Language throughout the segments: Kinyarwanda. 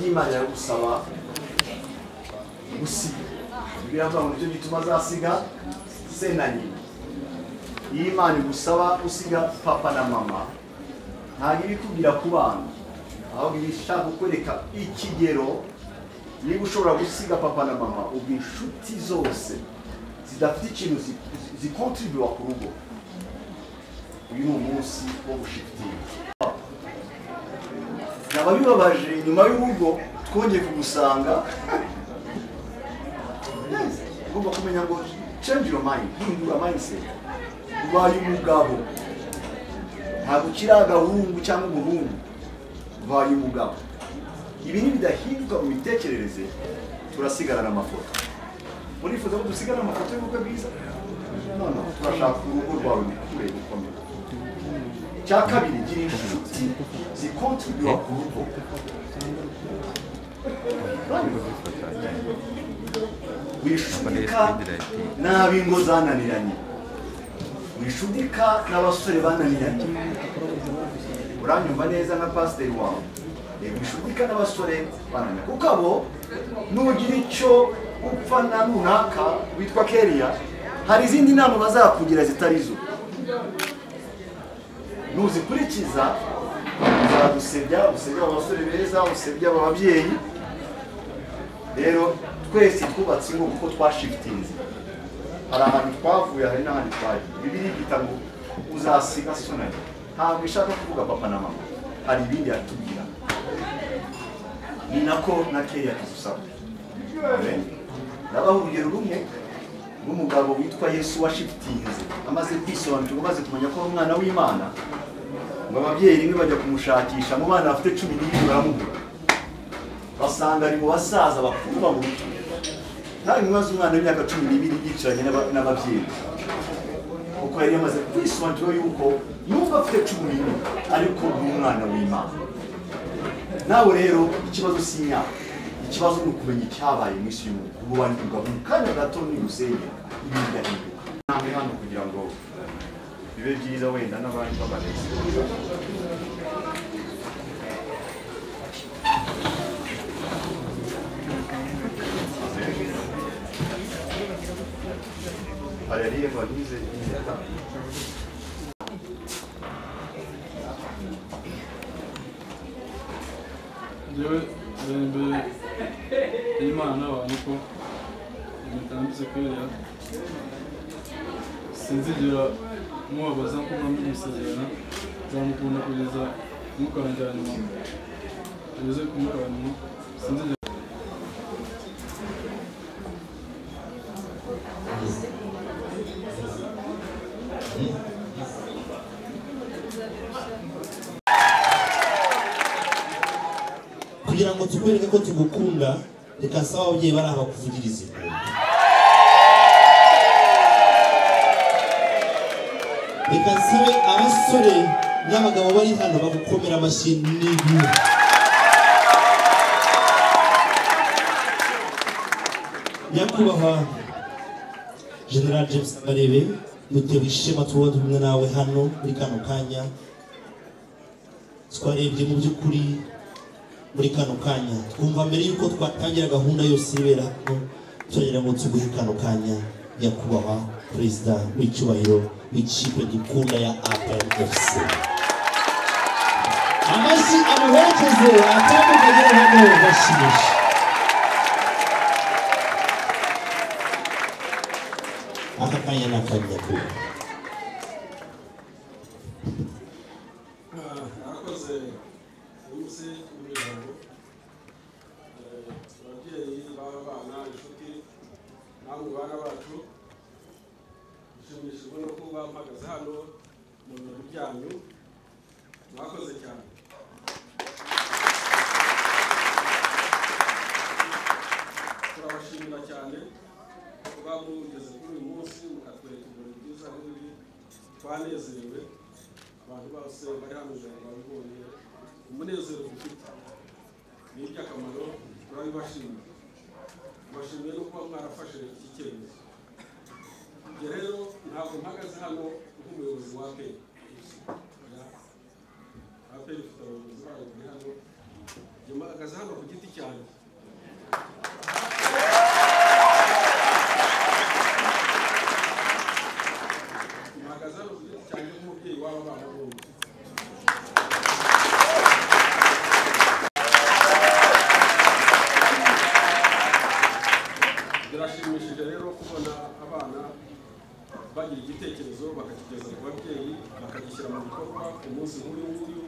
imana iragusaba gusiga bibiliya iravuga ngo nicyo gituma azasiga se na nyina iyo imana igusaba gusiga papa na mama ntabwo iba ikubwira ku bana ahubwo iba ishaka kukwereka ikigero niba ushobora gusiga papa na mama ubwo inshuti zose zidafite ikintu zikontribuwa ku rugo uyu ni umunsi wo gushitingi naba bibabaje nyuma y'urugo twongeye kugusanga ugomba kumenya ngo change your mind hindura mindset ubaye umugabo ntabwo ukiri agahungu cyangwa umuhungu ubaye umugabo ibi nibidahinduka mu mitekerereze turasigarana amafoto murifuza ko dusigarana amafoto y'ubukwe bwiza no no turashaka urugo rwawe rukure rukomeye icya kabiri gira inshuti zikontribura ku rugo wishudika n'ab'ingo zananiranye wishudika n'abasore bananiranye uranyumva neza nka pasiteri wawe reba wishudika n'abasore bananiranye kuko abo nugira icyo upfa na runaka witwa keriya hari izindi nama bazakugira zitari zo nuzikurikiza uzadusebya usebya abasore beza usebya aba babyeyi rero twese twubatse ingo kuko twashifitinze hari ahantu twavuye hari n'ahandi twagiye bibiri byita ngo uzasiga sonari ntabwo ishaka kuvuga papa na mama hari ibindi yatubwira ni nako na keya tugusaba ndabaha urugero rumwe rw'umugabo witwa yesu washifitinze amaze kwisobanukirwa amaze kumenya ko ari umwana w'imana ngo ababyeyi rimwe bajya kumushakisha mu bana bafite cumi n'ibiri baramubura basanga ari mu basaza bakuru bamuto nta rimwe azi umwana w'imyaka cumi n'ibiri yicaranye n'aba- n'ababyeyi kuko yari yamaze kwisobanukirwa yuko nubwo afite cumi n'ibiri ariko ni umwana w'imana nawe rero ikibazo si imyaka ikibazo ni ukumenya icyabaye mu isi y'umuntu ubu wanyuga mu kanya gato ntibusenye ibintu bigahinduka namwe hano kugira ngo bibe byiza wenda n'abandi babarezi Haleluya vanize imyaka njyewe mbere imbere y'imana abantu ko mutambitse kwera sinzigera mubabaza ko mwami musezerana nzamukunda kugeza mukarangira nyuma tugeze kumukara nyuma sinzigera kugira ngo tukwereke ko tugukunda reka saba ababyeyi bari aha bakuvugirize reka sabe abasore n'abagabo bari hano bagukomera amashyi n'ibihe nyakubahwa general james barebe dutewe ishema tuba turi kumwe nawe hano muri kano kanya twarebye mu by'ukuri muri kano kanya twumva mbere y'uko twatangira gahunda yose ibera hano turagira ngo tuguhe kano kanya nyakubahwa perezida w'icyubahiro w'ikipe dukunda ya apmfc amashyi amuherekeze atandukanye hano bashimisha aka kanya ni akanyakubahwa arakoze umunsi w'imihango ababyeyi b'abana inshuti namwe bana bacu dushimishijwe no kuba mpagaze hano mu birori byanyu mwakoze cyane turabashimira cyane kuba mugeze kuri uyu munsi mukatwereka ibirori byiza nk'ibi twanezerewe abantu bose bari hano ijana babibonye umunezero dufite ni iby'akamaro turabibashimira tubashimiye no kuba mwarafashe iki cyemezo ibyo rero ntabwo mpagaze hano nk'umuyobozi wa aperi aperi ifite abayobozi bayo bari hano nyuma akaza hano ku giti cyanjye mpagaze hano ku giti cyanjye nk'umubyeyi w'aba bana bombi birashimishije rero kubona abana bagira igitekerezo bakakigeza ku babyeyi bakagishyira mu bikorwa ku munsi nk'uyu nguyu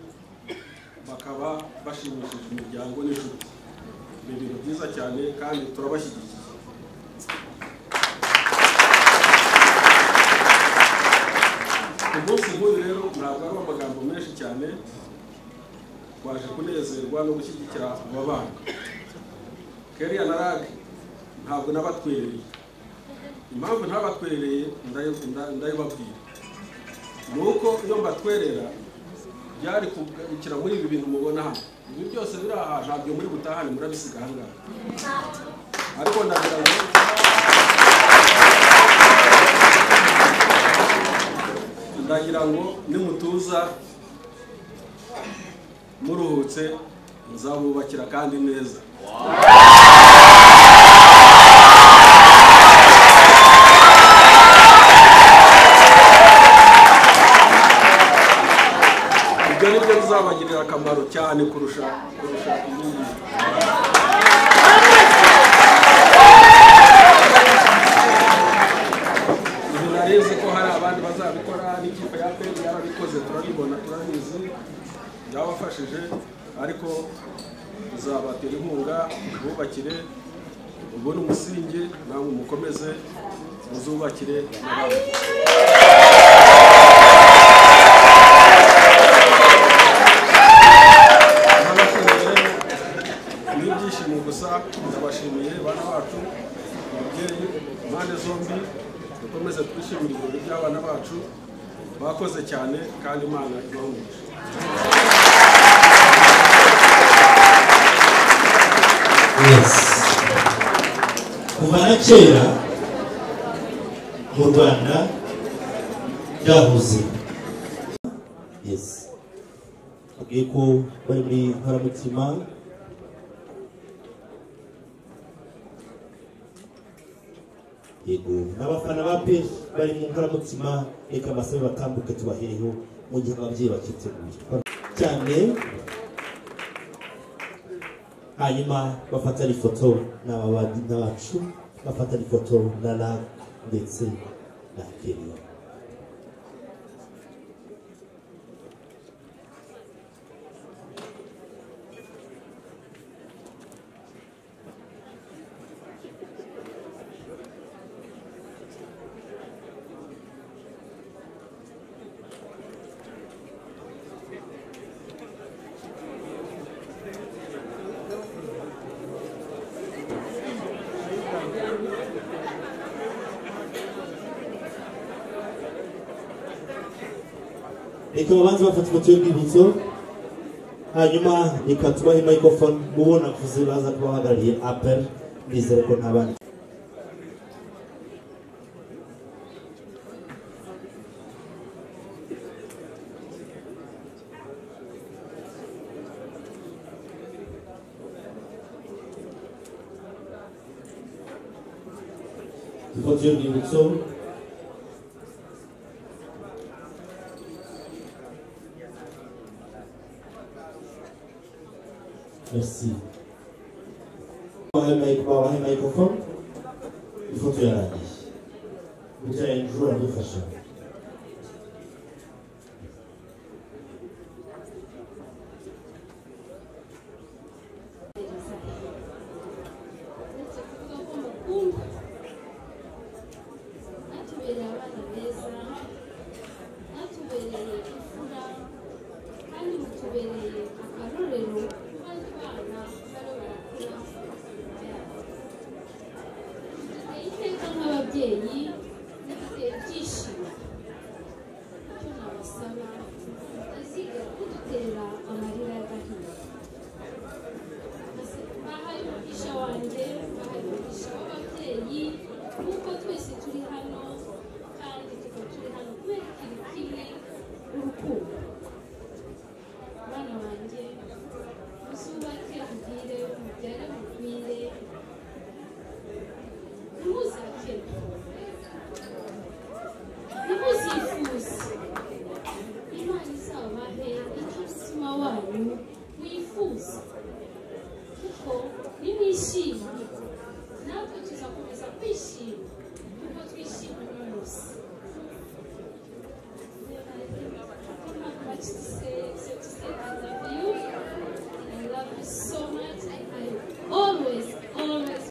bakaba bashimishije imiryango n'inshuti ni ibintu byiza cyane kandi turabashyigikiye ku munsi nk'uyu rero ntabwo ari amagambo menshi cyane twaje kunezerwa no gushyigikira aba bana keriya na rage ntabwo nabatwerereye impamvu ntabatwerereye ndayo- nda- ndayibabwira ni uko iyo mbatwerera byari kugarukira muri ibi bintu mubona hano ibi byose biri aha ntabyo muri butahane murabisiga aha ngaha ariko ndagira ngo ndagira ngo nimutuza muruhutse nzabubakira kandi neza ibyo ni byo bizabagirira akamaro cyane kurusha kurusha ibindi ibi narizi ko hari abandi bazabikora n'ikipe ya peri yarabikoze turabibona turabizi byabafashije ariko tuzabatera inkunga bubakire ubone umusingi namwe mukomeze muzubakire n'abandi Nabashimiye ni ibyishimo gusa ndabashimiye bana bacu ababyeyi impande zombi dukomeze twishimire ibirori by'abana bacu bakoze cyane kandi imana ibahumuje yes kuva na kera mu rwanda byahoze yes babwiye ko bari muri nkoramutima yego n'abafana ba peri bari mu nkoramutima reka amasabe batambuke tubahereho mu gihe ababyeyi bakiteguye cyane hanyuma bafatana ifoto n'ababandi n'abacu bafatana ifoto na rab ndetse na keriya reka babanze bafata ifoto y'urwibutso hanyuma reka tubahe microphone mubo navuze baza kuba bahagarariye apel nizere ko nta bandi ifoto y'urwibutso merci babahe mic- babahe microphone ifoto yarangiye gutya ejo aradufasha hatubereye abana beza hatubereye imfura kandi mutubereye akarorero kuba abana baba barakura giteye iteka nk'ababyeyi